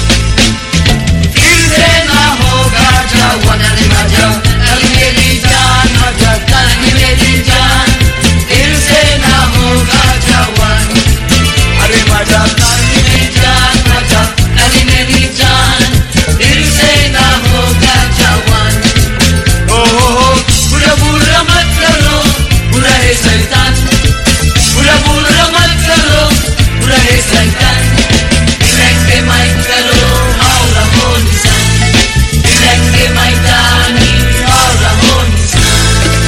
Speaker 4: फिर से ना होगा जवान अरे मजा कल मेरी जान मजा कल मेरी जान फिर से ना होगा जवान अरे मजा कल मेरी जान मजा कल मेरी जान फिर से ना होगा जवान ओ हो हो बुरा बुरा मत करो बुरा है शैतान बुरा बुरा मत करो बुरा है शैतान इंग्लैंड के माइक करो हाउ रहो निशान इंग्लैंड के मैदान ही हाउ रहो निशान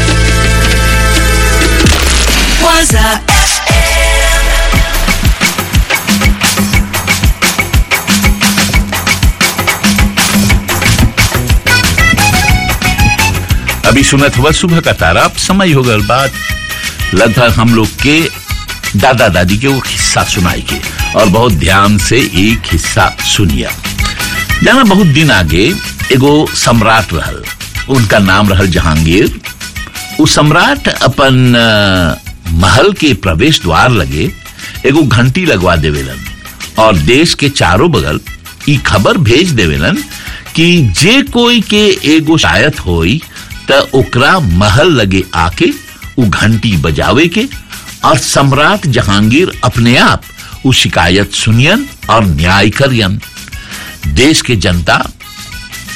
Speaker 6: Was I FM?
Speaker 1: अभी सुनत हुआ सुबह का तारा अब समय हो गल बात लगभग हम लोग के दादा दादी के वो हिस्सा सुनाई के और बहुत ध्यान से एक हिस्सा सुनिया जाना बहुत दिन आगे एगो सम्राट रहल उनका नाम रहल जहांगीर उ सम्राट अपन अ, महल के प्रवेश द्वार लगे एगो घंटी लगवा देवेलन और देश के चारों बगल ई खबर भेज देवेलन कि जे कोई के एगो शायत होई त ओकरा महल लगे आके उ घंटी बजावे के और सम्राट जहांगीर अपने आप उ शिकायत सुनियन और न्याय करियन देश के जनता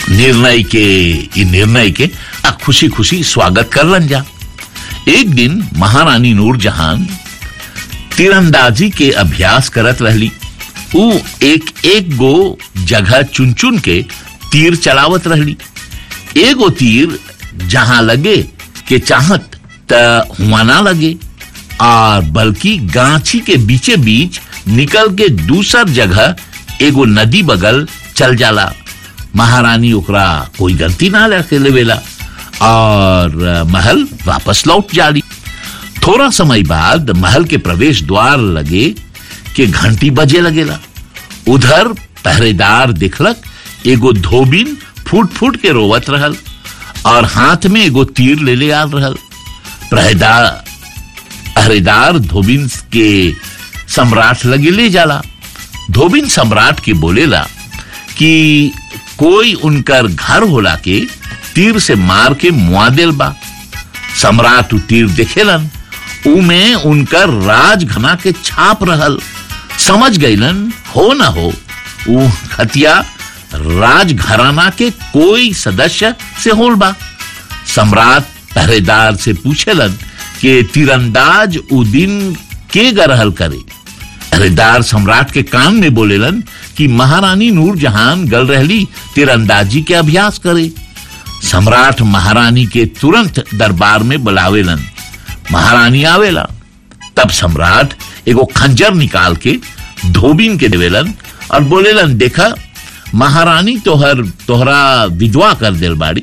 Speaker 1: निर्णय के इ निर्णय के आ खुशी खुशी स्वागत करलन जा एक दिन महारानी नूरजहान तीरंदाजी के अभ्यास करत रहली ऊ एक एक गो जगह चुन चुन के तीर चलावत रहली एगो तीर जहां लगे के चाहत त हुआ ना लगे और बल्कि गांची के बीचे बीच निकल के दूसर जगह एगो नदी बगल चल जाला महारानी ओकरा कोई गलती ना रखे लेवेला और अ, महल वापस लौट जाली थोड़ा समय बाद महल के प्रवेश द्वार लगे के घंटी बजे लगेला उधर पहरेदार दिखलक एगो धोबिन फूट फूट के रोवत रहल और हाथ में एगो तीर ले ले आल रहल पहरेदार पहरेदार धोबिन के सम्राट लगे ले जाला धोबिन सम्राट के बोलेला कि कोई उनकर घर होला के तीर से मार के मुआदिल बा सम्राट उ तीर देखेलन उमे उनकर राज घना के छाप रहल समझ गईलन हो ना हो उ हतिया राज घराना के कोई सदस्य से होल बा सम्राट पहरेदार से पूछेलन कि तीरंदाज उ दिन के गरहल करे पहरेदार सम्राट के कान में बोलेलन कि महारानी नूरजहान गल रहली तीरंदाजी के अभ्यास करे सम्राट महारानी के तुरंत दरबार में बुलावेलन महारानी आवेला तब सम्राट एगो खंजर निकाल के धोबिन के देवेलन और बोलेलन देखा महारानी तोहर तोहरा विधवा कर दिल बाड़ी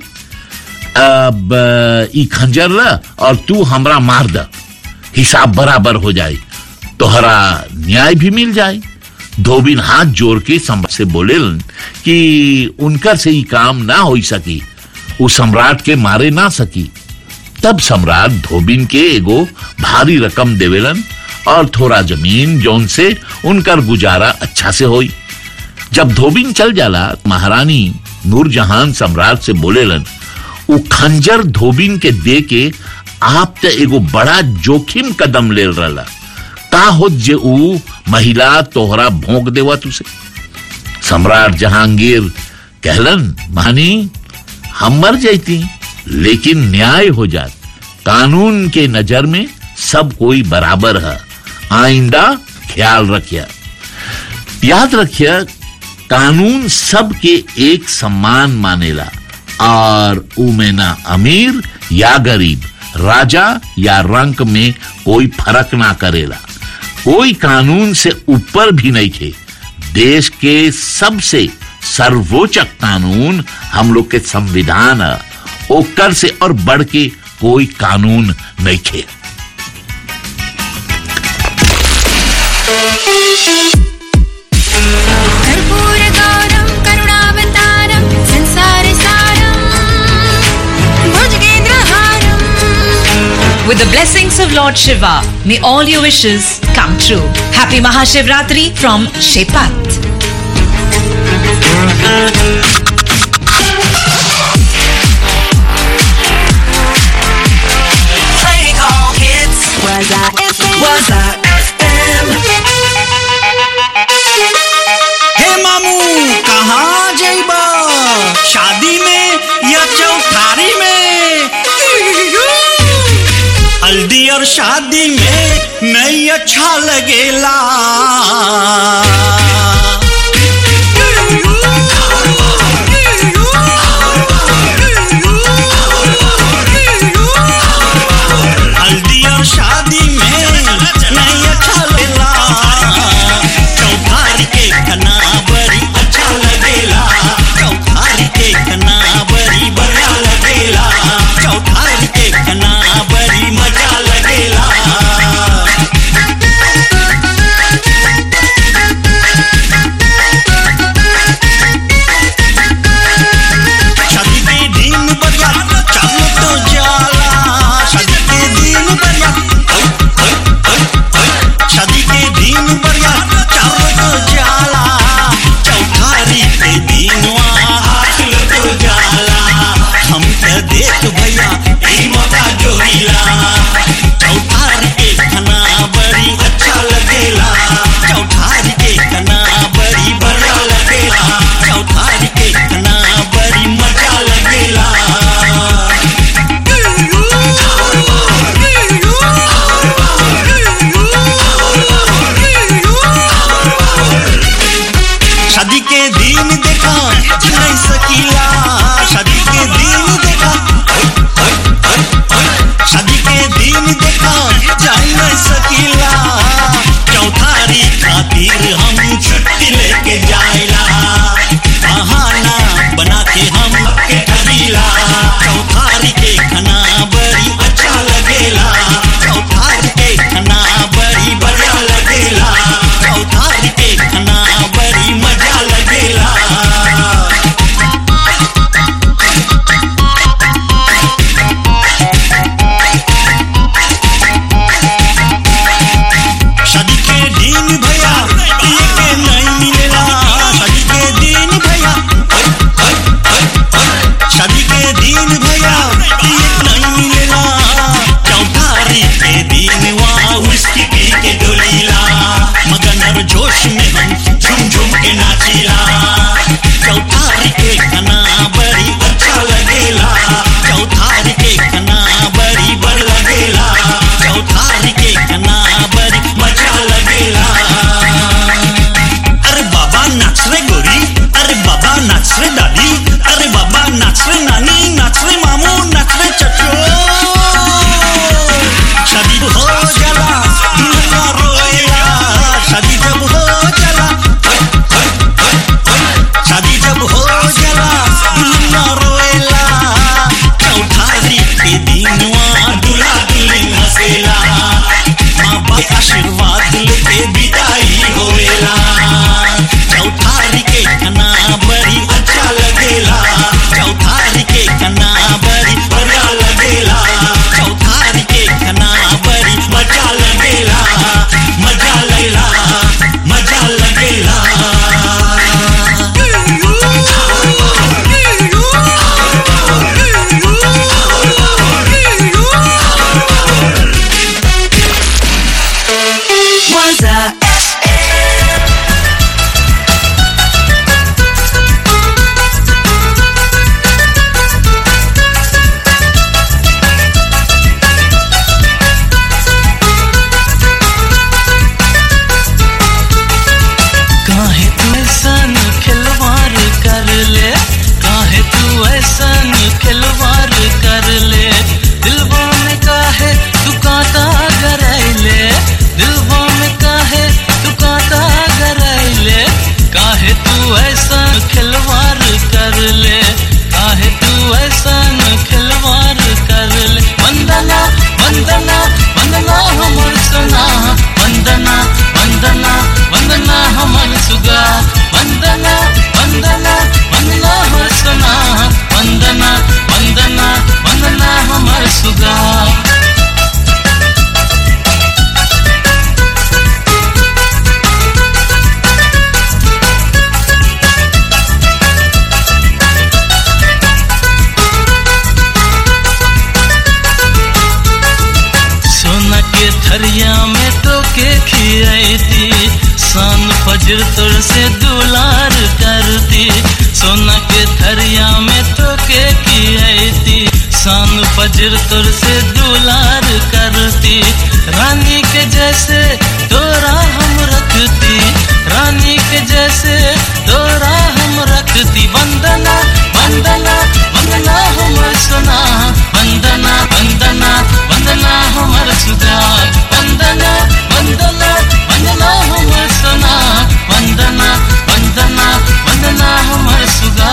Speaker 1: अब अ, ई खंजर ला और तू हमरा मार द हिसाब बराबर हो जाए तोहरा न्याय भी मिल जाए धोबिन हाथ जोड़ के सम्राट से बोलेलन कि उनकर से ही काम ना हो सकी वो सम्राट के मारे ना सकी तब सम्राट धोबिन के एगो भारी रकम देवेलन और थोड़ा जमीन जौन से उनकर गुजारा अच्छा से होई जब धोबिन चल जाला महारानी नूरजहान सम्राट से बोलेलन उ खंजर धोबिन के दे के आप त एगो बड़ा जोखिम कदम ले रहा का हो जे उ महिला तोहरा भोंक देवा तुसे सम्राट जहांगीर कहलन मानी हम मर जाती लेकिन न्याय हो जात कानून के नजर में सब कोई बराबर है आइंदा ख्याल रखिया याद रखिया कानून सबके एक सम्मान मानेला और उमे ना अमीर या गरीब राजा या रंक में कोई फर्क ना करेला कोई कानून से ऊपर भी नहीं थे देश के सबसे सर्वोच्च कानून हम लोग के संविधान है ओकर से और बढ़ के कोई कानून नहीं थे
Speaker 2: कर्पूरगौरं करुणावतारं संसारसारं भुजगेन्द्रहारम्
Speaker 10: With the blessings of Lord Shiva, may all your wishes come true. Happy Mahashivratri from Shepat.
Speaker 6: Playing all hits. Was I FM? Was I FM?
Speaker 4: हे मामू कहाँ जइबा शादी में या चौठारी में हल्दी और शादी में नहीं अच्छा लगेला हल्दी और शादी में नहीं अच्छा लगेला चौधारी के कना बड़ी अच्छा लगेला चौधारी के कना बड़ी बढ़िया लगेला चौधारी के कना बड़ी मजा लगेला शादी के दिन बजा चल तो जाला शादी के दिन बजा जाए न सकीला चौथारी खातिर हम छुट्टी लेके जाइला बहाना बना के हम के ठगीला चौथारी के खाना बड़ी अच्छा लगेला चौथारी के खाना बड़ी बढ़िया लगेला चौथारी के खाना बड़ी मजा लगेला शादी के दिन भैया ये के नहीं मिलेला शादी के दिन भैया शादी के दिन भैया ये नहीं मिलेला चौठारी के दिन वहाँ उस्की पी के डोलीला मगन और जोश में हम झूम झूम के नाचीला चौठारी के खाना बड़ी अच्छा लगेला चौठारी के खाना बड़ी बड़ लगेला चौठारी के खाना बड़ी मजा लगेला अरे बाबा नाच रे गोरी अरे बाबा नाच रे दादी अरे बाबा नाच रे नानी नाच रे मामू नाच रे चचो शादी हो जाला दुल्हा रोएला शादी जब हो जाला शादी जब हो जाला दुल्हा रोएला चौठारी के दिन वहाँ दूल्हा दुल्हन हंसेला माँ बाप आशीर्वाद लेके विदाई होएला चौठारी के खाना बड़ी अच्छा लगेला चौठारी के खाना बड़ी बढ़िया लगेला चौठारी के खाना बड़ी मजा लगेला मजा लगेला मजा लगेला
Speaker 6: Waza
Speaker 14: काहे तू ऐसन खिलवाड़ कर ले काहे तू ऐसन खिलवाड़ कर ले दिलवा में काहे तू कांटा गरैले दिलवा में काहे तू कांटा गरैले काहे तू ऐसन खिलवाड़ कर ले काहे तू ऐसन खिलवाड़ कर ले वंदना वंदना वंदना हमर सोना वंदना वंदना वंदना हमर सुगा वंदना वंदना वंदना हमर सोना वंदना वंदना वंदना हमर सुगा सोना के थरिया में तो के खियाती सान फजर तोर से दुलार करती सोना के थरिया में तो के खियाती सान फजर तोर से दुलार करती रानी के जैसे तोरा हम रखती रानी के जैसे तोरा हम रखती वंदना वंदना वंदना हमर सोना वंदना वंदना वंदना हमर सुधा वंदना वंदना वंदना हमर सोना वंदना वंदना वंदना हमर सुगा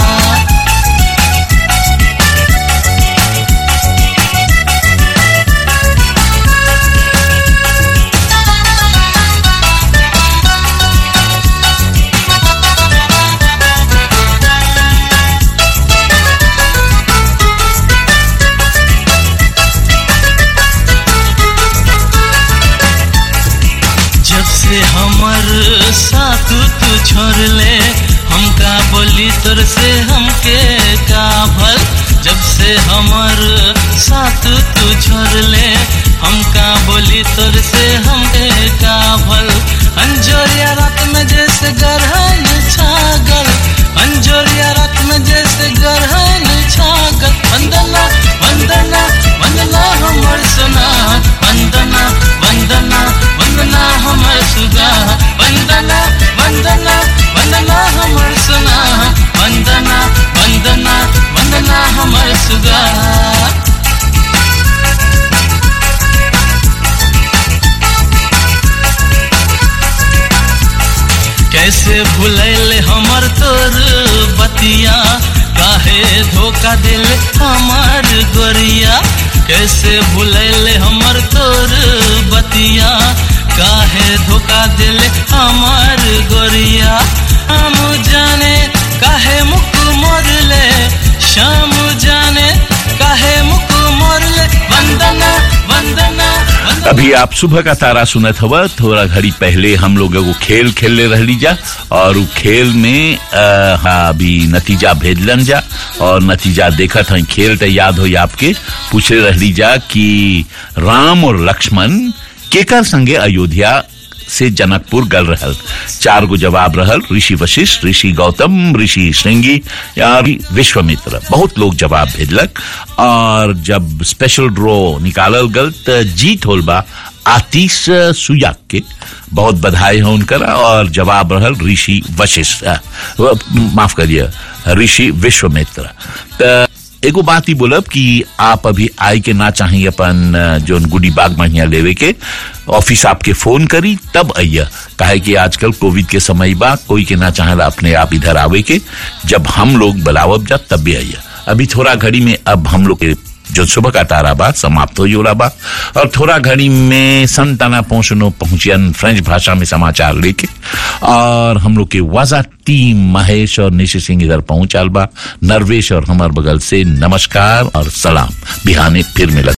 Speaker 14: जब से हमर साथ तू छोड़ ले हमका बोली तोर से हमके का भल जब से हमर साथ तू छोड़ ले हमका बोली तोर से हमके का भल अंजोरिया रात में जैसे गरहन छागल अंजोरिया रात में जैसे गरहन छागल वंदना वंदना वंदना हमर सोना वंदना वंदना वंदना हमर सुगा वंदना वंदना वंदना हमर सोना वंदना वंदना वंदना हमर सुगा कैसे भुलैले हमर तोर बतिया काहे धोखा दिल हमार गोरिया कैसे भुलैले हमर तोर बतिया काहे धोखा दिल हमार गोरिया हम जाने काहे मुख मोरले शाम जाने काहे मुख मोरले वंदना वंदना
Speaker 1: अभी आप सुबह का तारा सुनत हवा थोड़ा घड़ी पहले हम लोग एगो खेल खेलले रहली जा और उ खेल में आ, हाँ अभी नतीजा भेजलन जा और नतीजा देखत हई खेल तो याद हो आपके पूछे रहली जा कि राम और लक्ष्मण केकर संगे अयोध्या से जनकपुर गल रहल चार गो जवाब रहल ऋषि वशिष्ठ ऋषि गौतम ऋषि श्रृंगी या विश्वामित्र बहुत लोग जवाब भेजलक और जब स्पेशल ड्रॉ निकालल गल त जीत होल बा आतिश सुयाग के बहुत बधाई है उनकर और जवाब रहल ऋषि वशिष्ठ अ, व- माफ करिए ऋषि विश्वामित्र त एगो बात ही बोलब कि आप अभी आई के ना चाहिए अपन अ, जोन गुडी बाग महिया लेवे के ऑफिस आपके फोन करी तब आइया काहे कि आजकल कोविड के समय बा कोई के ना चाहेला अपने आप इधर आवे के जब हम लोग बुलावब जा तब भी आइया अभी थोड़ा घड़ी में अब हम लोग के जो सुबह का तारा बा समाप्त हो रहा बा और थोड़ा घड़ी में संताना पहुंचनो पहुंचियन फ्रेंच भाषा में समाचार लेके और हम लोग के वाजा टीम महेश और निशि सिंह इधर पहुंचाल बा नरवेश और हमार बगल से नमस्कार और सलाम बिहाने फिर मिलत